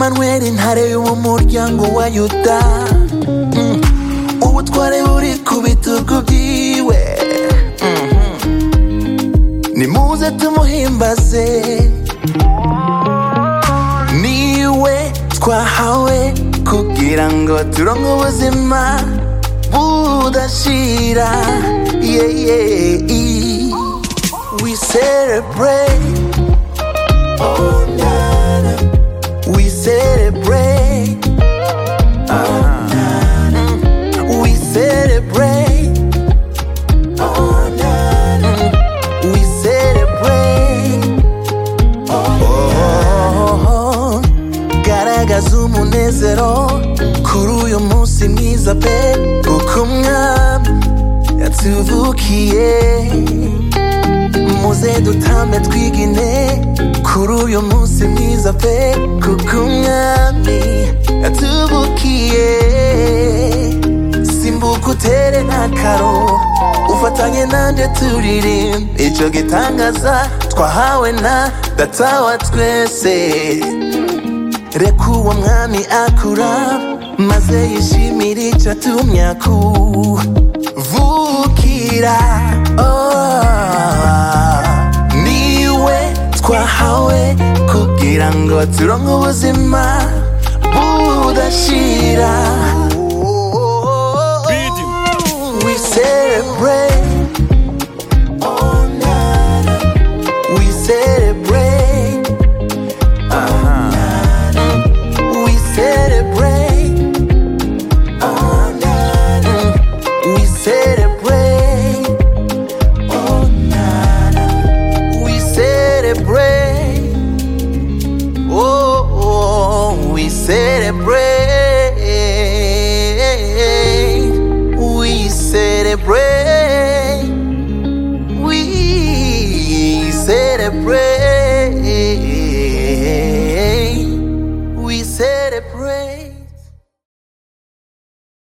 Emmanuel ntare w'umuryango wa yuda Mm. ubutware buri ku bitugu byiwe nimuze tumuhimbaze niwe twahawe kugira ngo turonke ubuzima budashira yeah, yeah, yeah. we celebrate oh, nana. we celebrate oh, nana. we celebrate oh, nana. we celebrate oh, garagaza umunezero kuri uyu munsi mwiza pe kuko umwami yatuvukiye muze dutambe twigine kuri uyu munsi mwiza pe kuko umwami yatuvukiye simbuka utere n'akaro ufatanye nanjye turirimba icyo gitangaza twahawe na data wa twese reka uwo mwami akura maze yishimire icyo atumye akuvukira Oh, niwe twahawe kugira ngo turonke ubuzima budashira we celebrate oh, nana. we celebrate we celebrate. Oh, na, na. We celebrate. Oh, na, na. We celebrate. Oh, oh, we celebrate. We celebrate. We celebrate.